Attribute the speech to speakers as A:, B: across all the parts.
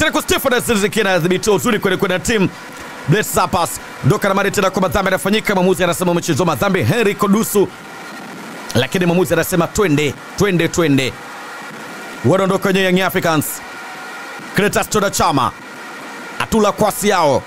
A: tena kwa Stefan Aziziki anadhibitiwa uzuri kweli kweli na timu Bless Zapas ndoka na mari tena kwa madhambi yanafanyika. Mwamuzi anasema mchezo wa madhambi Henry Kodusu, lakini mwamuzi anasema twende twende twende. Wanaondoka wenye Young Africans, Cletus Toda Chama atula kwasi yao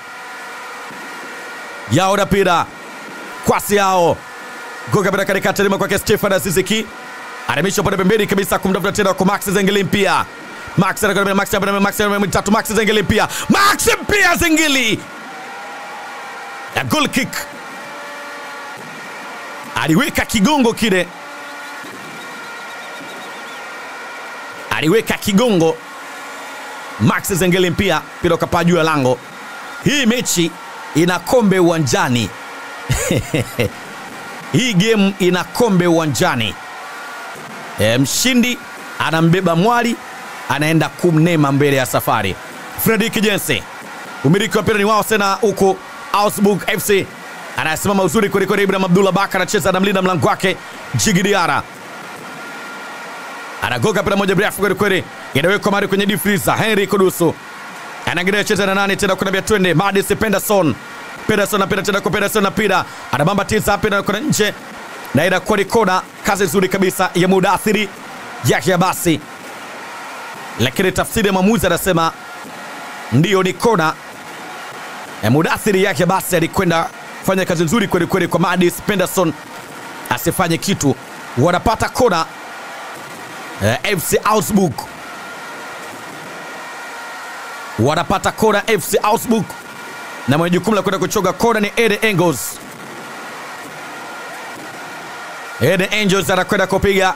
A: yao na pira kwasi yao goga bila katikati lima kwake Stefan Aziziki anamisha pande pembeni kabisa kumtafuta tena kwa Max Zengeli mpia Max anakwenda Max anakwenda Max anakwenda tatu Max Zengeli mpia Max mpia Zengeli ya goal kick aliweka kigongo kile aliweka kigongo Max Zengeli mpia mpira ukapaa juu ya lango. Hii mechi ina kombe uwanjani hii game ina kombe uwanjani. E, mshindi anambeba mwali anaenda kumnema mbele ya safari. Fredrik Jense, umiliki wa mpira ni wao tena huko Augsburg FC anasimama uzuri kwelikweli. Ibrahim Abdullah Baka anacheza anamlinda mlango wake Jigi Diara anagoga mpira moja mrefu kwelikweli, inawekwa mari kwenye difriza. Henry Kudusu anaangalia cheza na nani tena, kuna twende Madis Penderson Pederson anapenda tena kwa Pederson anapida anabamba tisa hapa na kuna nje na inakuwa ni kona. Kazi nzuri kabisa ya Mudathiri yake ya basi, lakini tafsiri ya mwamuzi anasema ndiyo ni kona. Ya Mudathiri yake basi alikwenda fanya kazi nzuri kweli kweli kwa Madis Penderson asifanye kitu, wanapata kona eh, FC Augsburg wanapata kona FC Augsburg na mwenye jukumu la kwenda kuchoga kona ni Eden Engels. Eden Engels anakwenda kupiga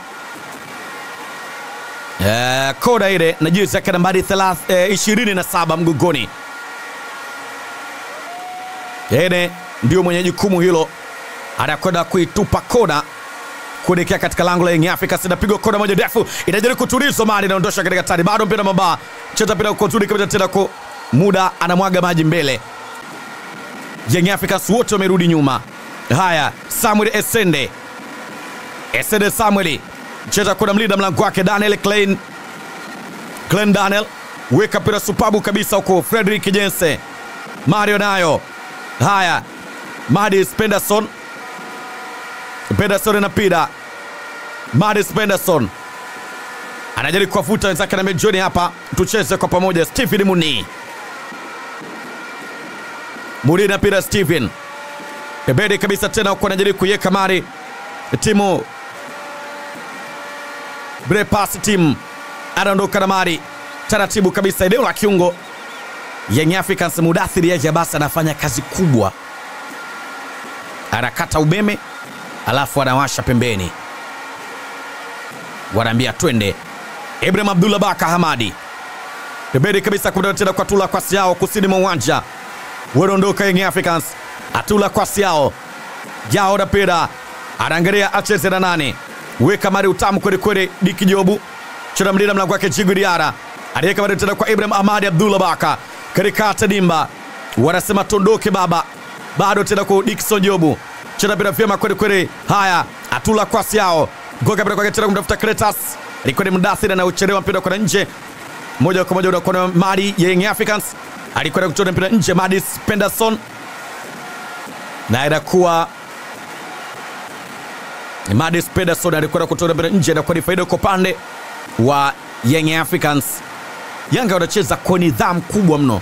A: eh, kona ile na jezi yake nambari 27 mgongoni. Eden ndio mwenye jukumu hilo, anakwenda kuitupa kona kuelekea katika lango la Young Africans. Inapigwa kona moja ndefu, inajaribu kutulizwa mali, inaondosha katika tani, bado mpira mabaa, cheza mpira kwa uzuri kabisa tena kwa muda, anamwaga maji mbele Young Africans wote wamerudi nyuma. Haya, Samuel Esende, Esende Samuel cheza kuna mlinda mlango wake Daniel Klein, Klein Daniel weka mpira supabu kabisa huko. Frederick Jense, Mario nayo. Haya, Madis Penderson, Penderson na mpira Madis Penderson anajaribu kuwafuta wenzake na mejoni hapa, tucheze kwa pamoja. Stephen Muni Murina pira Steven pembeni kabisa tena huko anajaribu kuiweka mari timu Brepas team anaondoka na mari taratibu kabisa eneo la kiungo Young Africans. Mudathiri yake basi anafanya kazi kubwa, anakata umeme alafu anawasha pembeni, wanaambia twende. Ibrahim Abdullah Baka Hamadi pembeni kabisa kumda tena kwa tula kwasi yao kusini mwa uwanja wanaondoka Young Africans. Atula kwasi yao jao na pira anaangalia acheze na nane, weka mari utamu kweli kweli. Diki Jobu chora mlinda mlango wake Jigu Diara aliweka mari tena kwa Ibrahim Ahmadi Abdullah Baka katika Tadimba, wanasema tondoke baba, bado tena kwa Dickson Jobu chora pira vyema kweli kweli. Haya, atula kwasi yao goga pira kwake tena kumtafuta Kretas, alikuwa ni Mudathiri na uchelewa mpira kwa nje, moja kwa moja unakuwa na mali ya Young Africans alikwenda kuchota mpira nje Madis Penderson, na inakuwa Madis Penderson alikwenda kutoa mpira nje, inakuwa ni faida kwa upande wa Young Africans. Yanga wanacheza kwa nidhamu kubwa mno,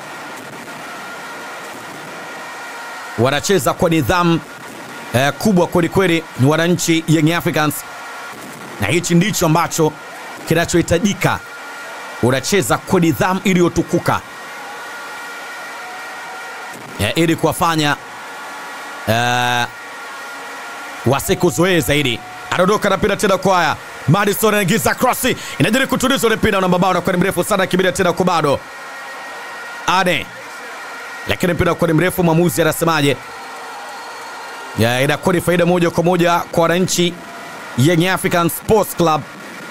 A: wanacheza kwa nidhamu eh, kubwa kwelikweli, ni wananchi Young Africans, na hichi ndicho ambacho kinachohitajika. Unacheza kwa nidhamu iliyotukuka Ya, ili kuwafanya uh, wasikuzoee zaidi. Anaondoka na mpira tena kwa haya Madison anaingiza cross, inajaribu kutuliza ile mpira na mabao, na mrefu sana, kibiria tena kwa bado ane, lakini mpira kwa mrefu. Mwamuzi anasemaje? Inakuwa ni faida moja kwa moja kwa wananchi Young African Sports Club.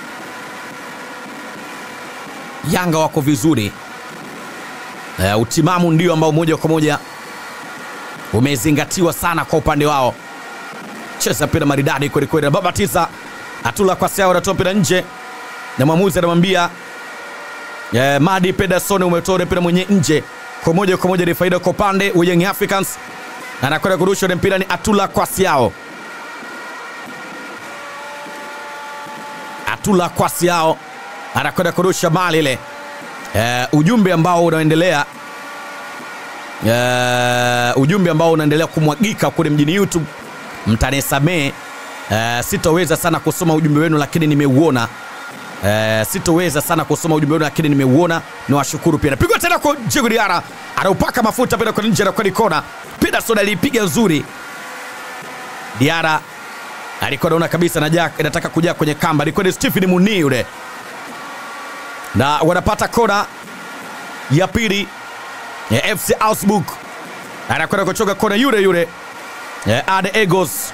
A: Yanga wako vizuri. Uh, utimamu ndio ambao moja kwa moja umezingatiwa sana kwa upande wao. Cheza mpira maridadi kweli kweli, na baba tisa atula kwa sawa, anatoa mpira nje, na mwamuzi anamwambia eh, Madi Pederson umetoa ule mpira mwenye nje kwa moja kwa moja, ni faida kwa upande wa Young Africans. Anakwenda kurusha ule mpira ni Atula Kwasiao, Atula Kwasiao anakwenda kurusha mali ile. Eh, ujumbe ambao unaendelea uh, ujumbe ambao unaendelea kumwagika kule mjini YouTube, mtanisamee. Uh, sitoweza sana kusoma ujumbe wenu lakini nimeuona. Uh, sitoweza sana kusoma ujumbe wenu lakini nimeuona. Niwashukuru pia. Napigwa tena kwa Djigui Diarra, anaupaka mafuta penda kwa nje na kwa kona. Peterson alipiga nzuri. Diarra alikuwa anaona kabisa na inataka kujaa kwenye kamba. Alikuwa ni Stephen Muni yule, na wanapata kona ya pili ya FC Augsburg anakwenda kuchoka kona yule yule ya Ade Egos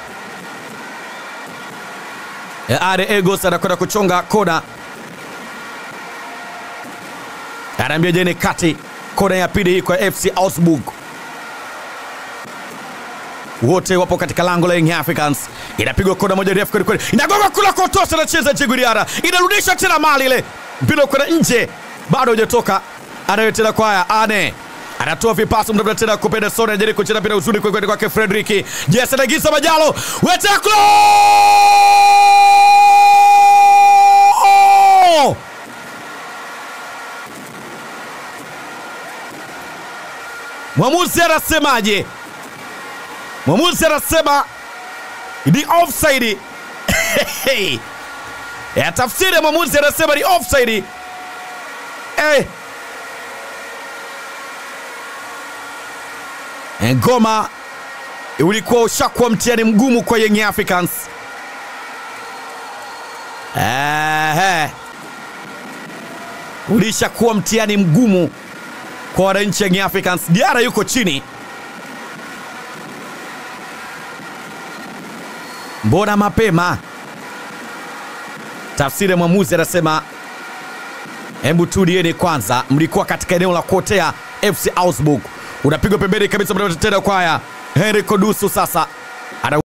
A: ya Ade Egos anakwenda kuchonga kona, anaambia jeni kati kona ya pili kwa FC Augsburg. Wote wapo katika lango la Young Africans. Inapigwa kona moja refu kweli kweli, inagonga kula kotosa, anacheza Djigui Diarra, inarudisha tena mali ile, mpira kwenda nje, bado hujatoka, anayo tena kwaya ane anatoa vipasi mda tena kwa Pederson, anajaribu kucheza mpira uzuri kwa kwenda kwake Fredrick. Yes, anagiza Majalo. Wetaklo! Mwamuzi anasemaje? Mwamuzi anasema ni offside. Ya tafsiri ya mwamuzi anasema ni offside. Eh. Ngoma ulikuwa ushakuwa mtihani mgumu kwa Young Africans. Ehe, ulishakuwa mtihani mgumu kwa wananchi Young Africans. Diarra yuko chini, mbona mapema? Tafsiri ya mwamuzi anasema, hebu tulieni kwanza, mlikuwa katika eneo la kuotea FC Augsburg unapigwa pembeni kabisa, tena kwaya Henry Kodusu sasa